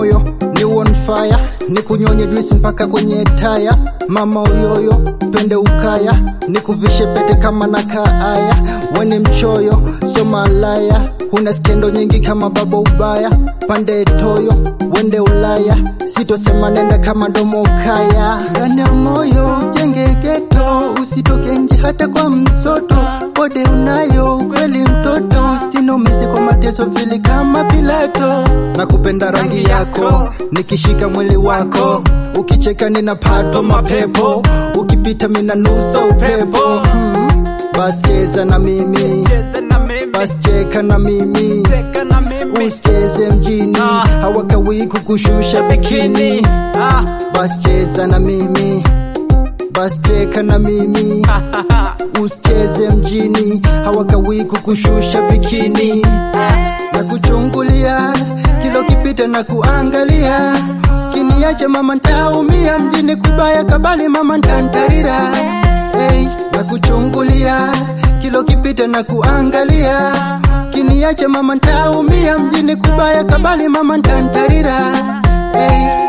moyo ni on fire, ni kunyonye juisi mpaka kwenye taya. Mama uyoyo, twende ukaya, ni kuvishe pete kama na kaaya. Weni mchoyo, sio malaya, huna skendo nyingi kama baba ubaya. Pande toyo, wende Ulaya, sitosema nenda kama domo kaya. Ndani ya moyo jenge geto, usitoke nje hata kwa msoto. Bode unayo ukweli mtoto, sinomezi kwa mateso vili kama Pilato. Nakupenda rangi yako, nikishika mwili wako, ukicheka ninapatwa mapepo, ukipita minanusa upepo. Hmm. Basi cheza na mimi, Cheza na mimi, basi cheka na mimi, cheka na mimi. usicheze mjini, Ah. hawakawii kukushusha bikini. Bikini. Ah, Basi cheza na mimi, basi cheka na mimi, ha, ha, ha. usicheze mjini, hawakawii kukushusha bikini. Na kuchungulia kilo kipita na kuangalia, kiniacha mama ntaumia, mjini kubaya kabali mama ntantarira. Hey, na kuchungulia kilo kipita na kuangalia, kiniacha mama ntaumia, mjini kubaya kabali mama ntantarira. Hey.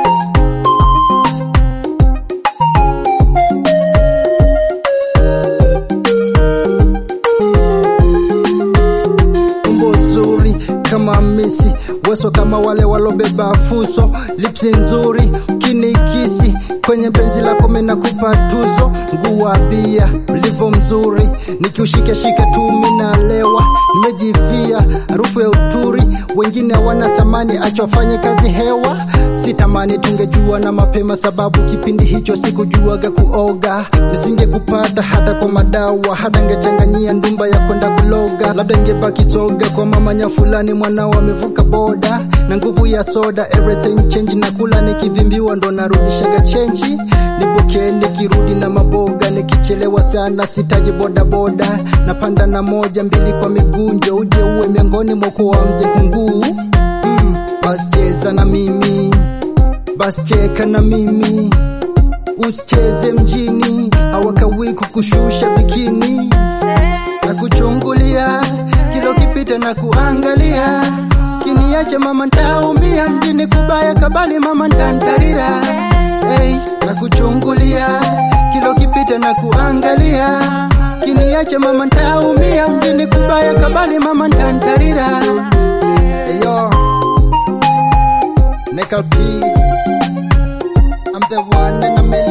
umbo zuri kama misi weso kama wale walobeba fuso lipsi nzuri kinikisi kwenye penzi lako minakupa tuzo nguwa bia ulivyo mzuri nikiushikashika tu minalewa nimejivia harufu ya uturi wengine hawana thamani achofanye kazi hewa sitamani tungejua na mapema sababu kipindi hicho sikujuaga kuoga nisingekupata hata kwa madawa hata ngechanganyia ndumba ya kwenda kuloga labda ingebaki soga kwa mamanya fulani mwanao amevuka boda na nguvu ya soda everything change na kula nikivimbiwa ndo narudishaga chenji nipokee nikirudi na maboga nikichelewa sana sitaji bodaboda napanda na moja mbili kwa migunjo uje uwe miongoni mwa mzee kunguu mm, basi cheza na mimi basi cheka na mimi usicheze mjini hawakawii kukushusha bikini na kuchungulia kilo kipita na kuangalia kiniacha mama ntaumia mjini kubaya kabali mama ntantarira hey, na kuchungulia kilo kipita na kuangalia kiniacha mama ntaumia mjini kubaya kabali mama ntantarira hey, yo. Nickel P I'm the one in a million